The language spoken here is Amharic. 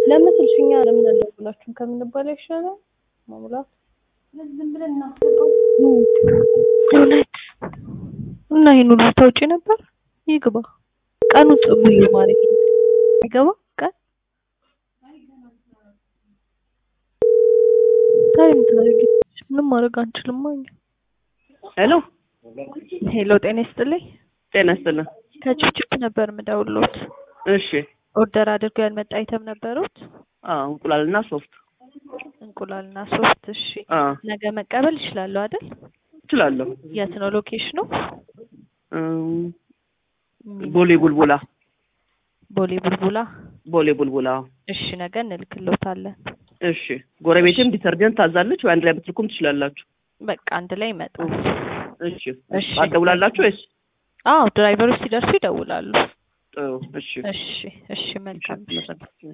ለምስልሽ እኛ ለምን አልደውላችሁም ከምንባል አይሻልም? መሙላት ዝም ብለን እናስገባው። እውነት እና ይሄን ሁሉ ታውጪ ነበር? ይግባ ቀኑ ጽቡዬ ማለት ይገባ ቀን ታይም ታረጊ ምንም ማድረግ አንችልም። እኛ ሄሎ ሄሎ፣ ጤና ይስጥልኝ። ጤና ይስጥልን። ከችፕችፕ ነበር የምደውልዎት። እሺ ኦርደር አድርገው ያልመጣ አይተም ነበሩት? አዎ እንቁላልና ሶፍት እንቁላልና ሶፍት። እሺ አዎ ነገ መቀበል ይችላሉ አይደል? እችላለሁ። የት ነው ሎኬሽኑ? እም፣ ቦሌ ቡልቡላ ቦሌ ቡልቡላ። ቦሌ ቡልቡላ። እሺ ነገ እንልክልዎታለን። እሺ ጎረቤቴም ዲተርጀንት ታዛለች ወይ አንድ ላይ ብትልኩም ትችላላችሁ። በቃ አንድ ላይ ይመጣል። እሺ እሺ። አትደውላላችሁ ወይስ? አዎ ድራይቨሮች ሲደርሱ ይደውላሉ። ጥሩ እሺ እሺ እሺ መልካም እሺ